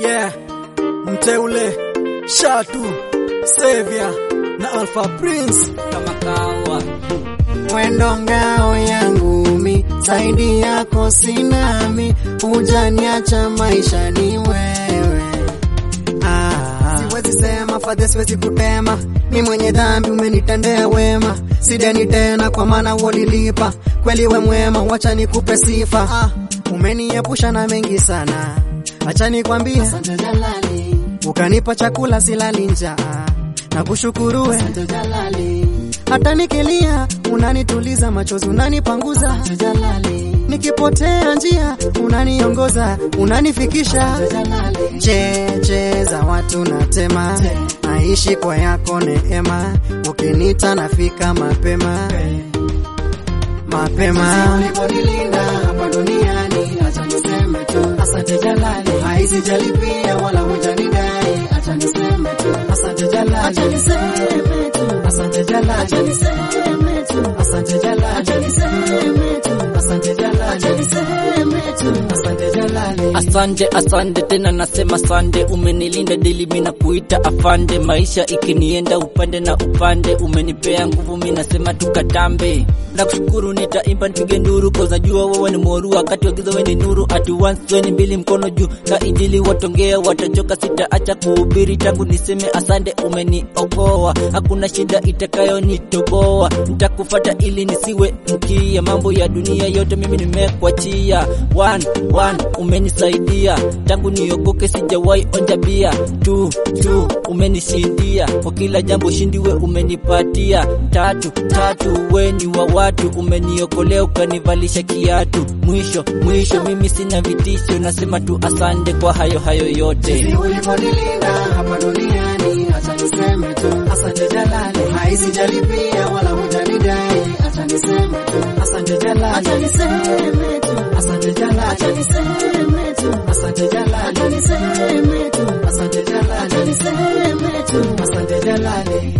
yeah, mteule Shatu Sevia na Alpha Prince kama kawa Wendo ngao yangu mi zaidi yako sinami, hujaniacha maisha ni wewe. Ah, siwezi sema fadhe, siwezi kutema, mi mwenye dhambi, umenitendea wema, sideni tena kwa maana ulilipa. Kweli we mwema, wacha nikupe sifa. Ah, umeniepusha na mengi sana, acha nikwambie asante Jalali, ukanipa chakula silali njaa, na kushukuru we asante Jalali hata nikilia unanituliza, machozi unanipanguza Jalali, nikipotea njia unaniongoza, unanifikisha cheche za watu natema, naishi kwa yako neema, ukinita nafika mapema mapema. Uliponilinda hapa duniani, acha niseme tu asante Jalali, haisijalipia wala hujanidai, acha niseme tu asante Jalali, acha niseme tu asante Jalali, acha niseme tu asante Jalali, acha niseme tu asante Jalali, acha niseme tu asante Jalali. Asante, asante tena nasema sande, umenilinda dili mina kuita afande, maisha ikinienda upande na upande, umenipea nguvu mi nasema tukatambe. Nakushukuru nitaimba nipige nduru, koza jua wewe ni moru, wakati wa giza wewe ni nuru, ati once wewe ni mbili, mkono juu kaidili, watongea watachoka, sitaacha kuhubiri tangu niseme asante, umeniokoa, hakuna shida itakayonitoboa, nitakufata ili nisiwe mkia, mambo ya dunia yote mimi nimekuachia. One, one, umenisaidia tangu niokoke, sijawahi onja bia. Two, two, umenishindia kwa kila jambo, shindiwe umenipatia. Tatu, tatu, we ni wa watu, umeniokolea ukanivalisha kiatu. Mwisho, mwisho, mimi sina vitisho, nasema tu asante kwa hayo hayo yote. Jinsi ulivyonilinda hapa duniani, acha niseme tu asante Jalali, haisijalipia wala hujanidai, acha niseme tu asante Jalali, acha niseme tu asante Jalali, acha niseme tu asante Jalali, acha niseme tu asante Jalali, acha niseme tu asante Jalali.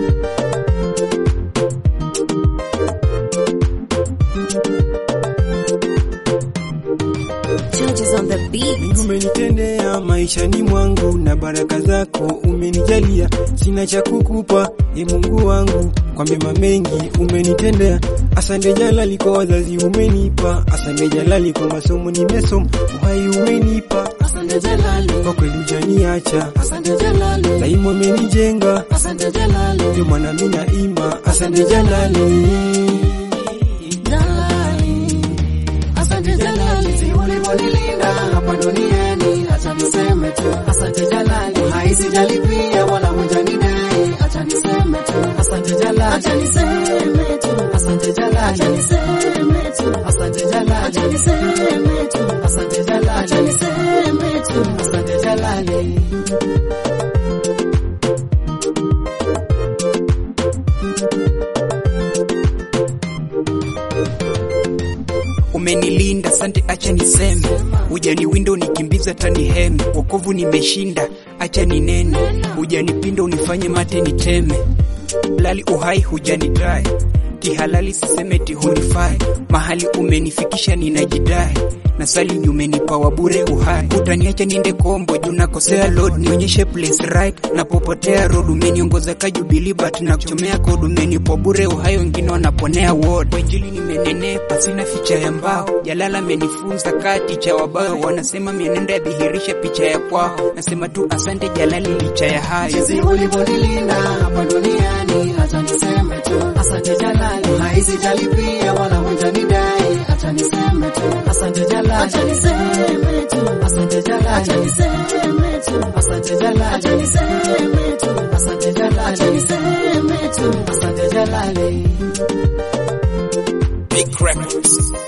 Judges on the beat. Umenitendea maishani mwangu na baraka zako umenijalia, sina cha kukupa e Mungu wangu, kwa mema mengi umenitendea. Asante Jalali kwa wazazi umenipa, asante Jalali kwa masomo nimesoma, uhai umenipa, Asante Jalali, kwa kweli hujaniacha, asante Jalali, daima umenijenga, asante Jalali, ndio maana mimi naimba, asante Jalali. Jalali, asante Jalali, si ulivyonilinda hapa duniani, acha niseme tu asante Jalali, haisijalipia wala hujanidai, acha niseme tu asante Jalali, acha niseme tu asante Jalali, acha niseme tu asante Jalali, acha niseme tu asante Jalali, acha niseme tu asante Jalali. Umenilinda, sante, acha niseme, hujaniwinda unikimbiza tani heme, wokovu nimeshinda, acha ninene, hujanipinda unifanye mate niteme, lali uhai hujanidai, kihalali sisemeti hunifai, mahali umenifikisha ninajidai nasali umenipa wa bure uhai, utaniacha niende kombo juu nakosea load, nionyeshe place right napopotea road, umeniongoza ka Jubilee but na kuchomea code, umenipa bure uhai, wengine wanaponea ward. Kwa injili nimenenepa, sina ficha ya mbao, Jalala amenifunza kati cha wabao, wanasema mienendo yadhihirisha picha ya kwao, nasema tu asante Jalali licha ya hayo. Jinsi ulivyonilinda hapa duniani, acha niseme tu asante Jalali, haisijalipia wala hujanidai, acha niseme tu asante Jalali, acha niseme tu asante Jalali, acha niseme tu asante Jalali, acha niseme tu asante Jalali, acha niseme tu asante Jalali. Big Records.